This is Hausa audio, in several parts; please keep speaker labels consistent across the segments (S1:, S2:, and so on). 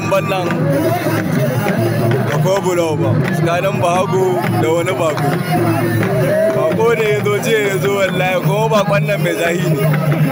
S1: damban nan da ko bulo ba tsakanin bahago da wani bako bako ne ya zo jiya ya zo wallahi kuma bakon nan mai zahi ne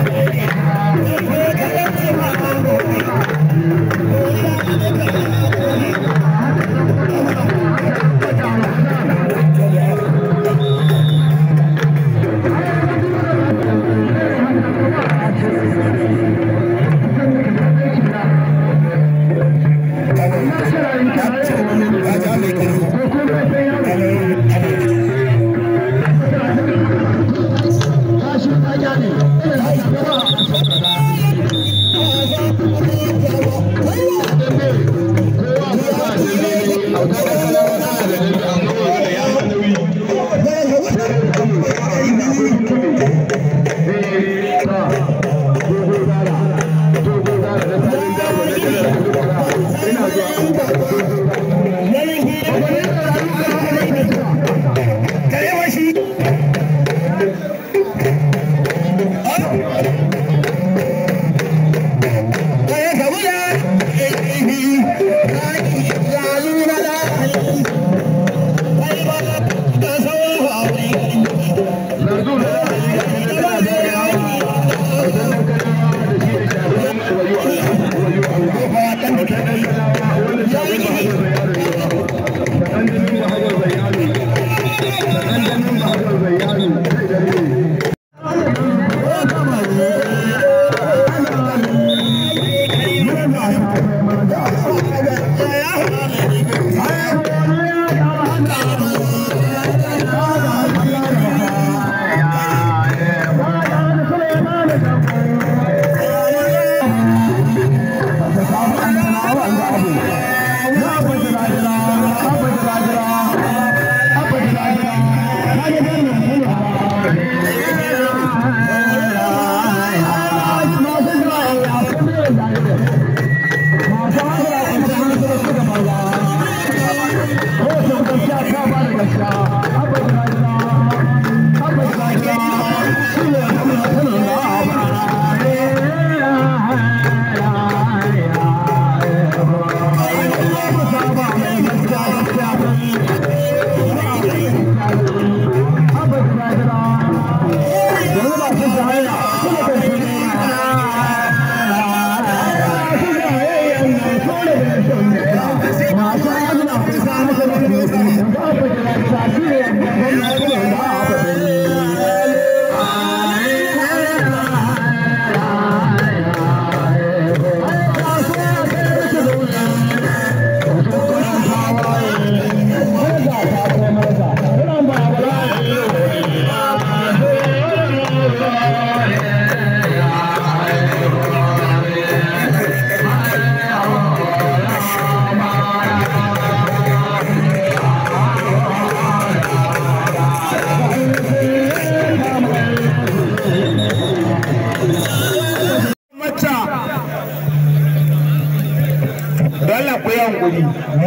S2: hankuri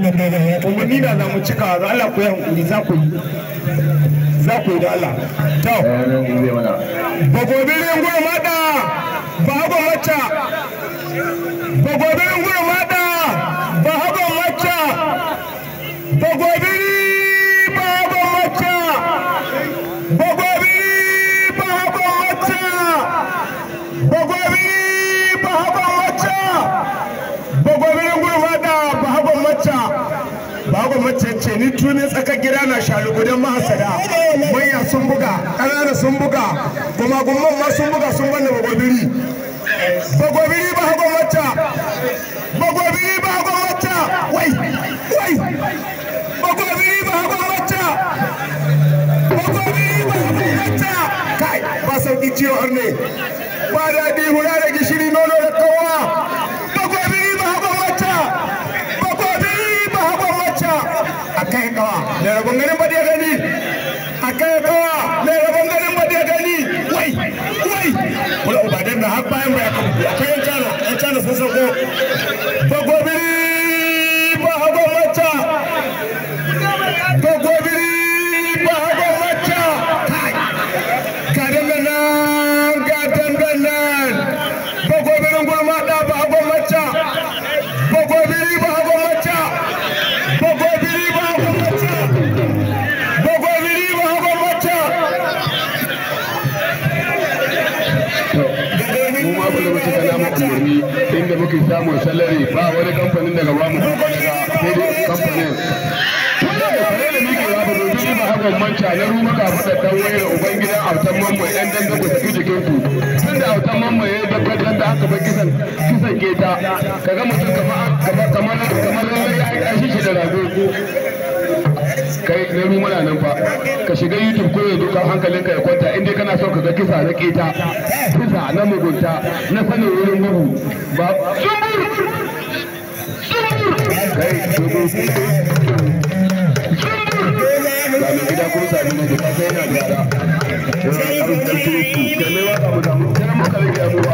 S2: umarni da za mu cika da Allah ku yi hankuri za ku yi za ku yi da Allah to bagobirin gurmada ba hago macca bagobirin gurmada ba hago macca bagobiri ba hago macca bagobiri ba hago macca bagobiri ba hago macca bagobirin gurmada ba hago macca bago mace ce ni tuni tsakar gida na shalugudan mahasada manya sun buga ƙanana sun buga kuma gumman ma sun buga sun banda bagobiri bagobiri ba hago macca bagobiri ba hago macca wai wai bagobiri ba hago macca bagobiri ba hago macca kai ba sauki ciwo har ne ba daɗi hura da gishiri nono da kowa bagobiri ba hago macca bagobiri ba hago macca a kai kawa da rabon ganin ba da gani a kai kawa da rabon ganin ba da gani wai wai wala ubadan da har bayan baya kan akwai yan cana yan cana sun sauko bagobiri ba hago macca bagobiri ba hago macca kai ka dambe nan ga dambe nan bagobirin gurma da ba hago macca bagobiri
S3: samun salari ba wani kamfanin daga ba mu kuma daga sai dai kamfanin kare da muke ya ba domin ba hakan manta na ruma ka fada dan wayar ubangidan autan mamma yan dan da ku tafi jikin ku tun da autan mamma ya dabbar dan da aka bar kisan kisan keta kaga mutum kamar kamar kamar kamar ya yi shi da rago kai na ruma na nan fa ka shiga youtube ko yanzu kan hankalinka ya kwanta in dai kana so ka ga kisa na keta kisa na mugunta na sanin wurin gudu ba zumbur kai zumbur Sami gida kuma sami na gida sai yana gyara. Yana ƙarfin turuku, kai waka mu samu, sai muka rage abubuwa.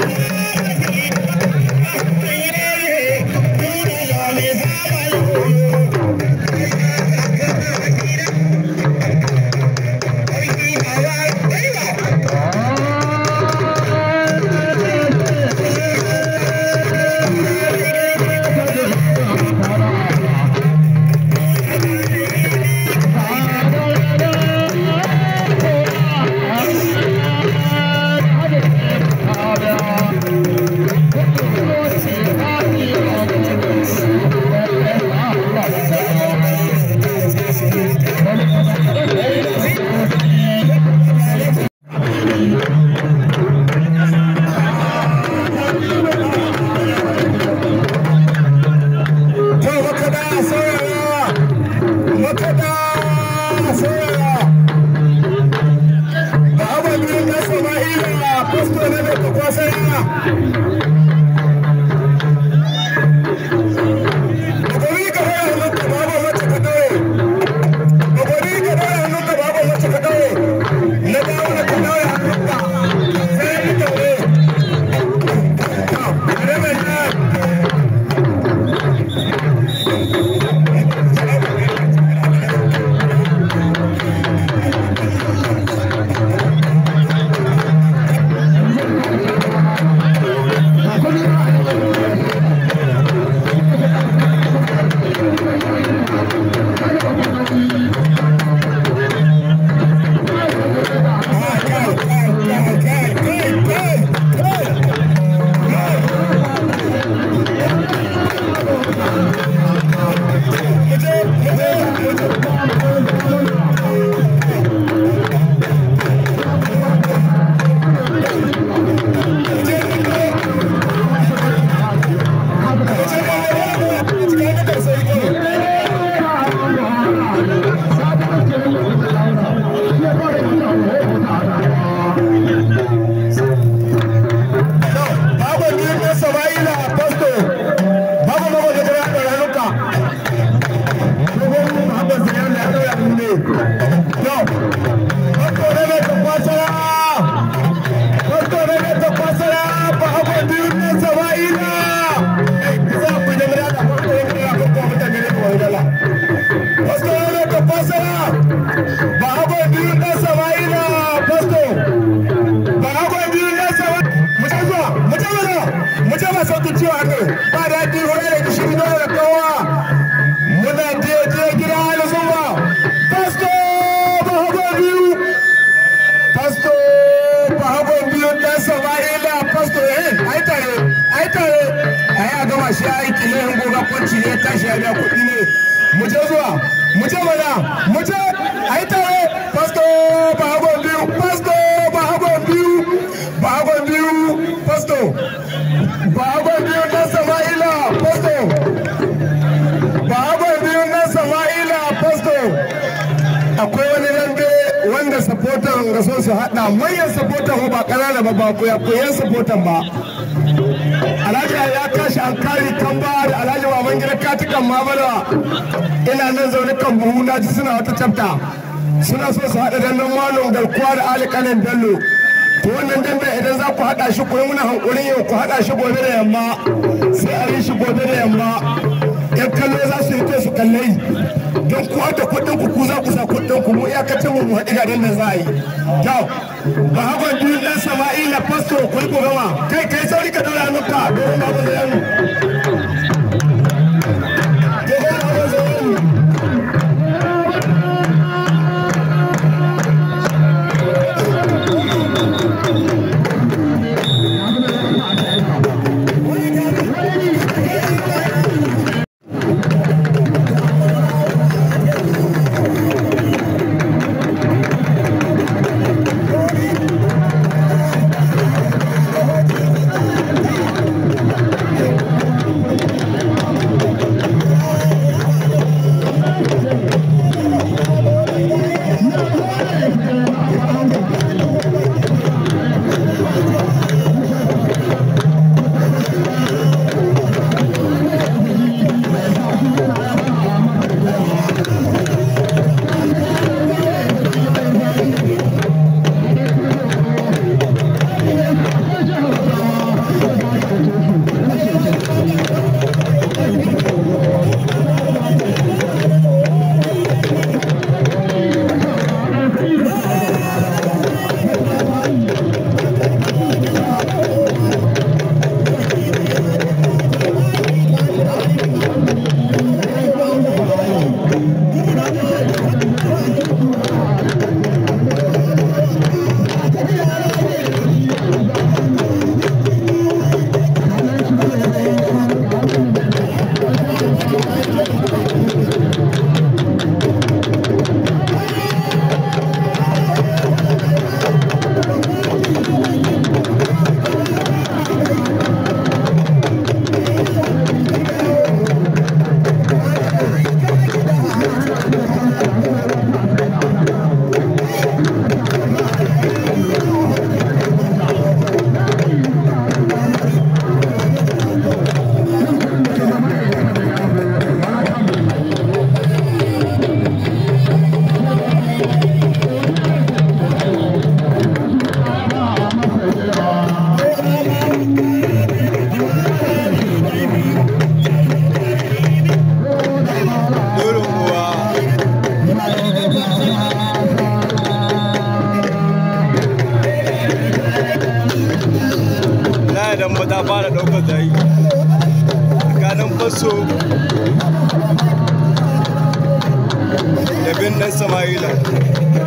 S2: shi aiki ne in goga kwanci ne tashi ya biya kuɗi ne mu je zuwa mu je mana mu je a yi tare pasto ba hagon biyu pasto ba hagon biyu ba hagon biyu pasto ba hagon biyu na sama'ila pasto ba hagon biyu na sama'ila pasto akwai wani dambe wanda sapotan ga son su haɗa manyan sapotan ba ƙanana ba ba koyan sapotan ba alhaji ya kashi an kari kan ba da alhaji baban gida katikan mabala ina nan zaune kan buhu na ji suna wata chapta suna so su haɗa dandan malon garkuwa da alikanin bello to wannan dambe idan za ku haɗa shi kuma muna hankulin yau ku haɗa shi gobe da yamma sai a yi shi gobe da yamma yan kallo za su yi to su kallai don ku da kuɗin ku ku za ku sa kuɗin ku mu iyakacin mu haɗi ga dandan za a yi to ba hakan biyu ɗan sama'ila fasto ku yi ku gama kai kai sauri ka daura hannunka domin babu zayanu domin babu zayanu
S1: Darazo da bin ɗan Sama'ila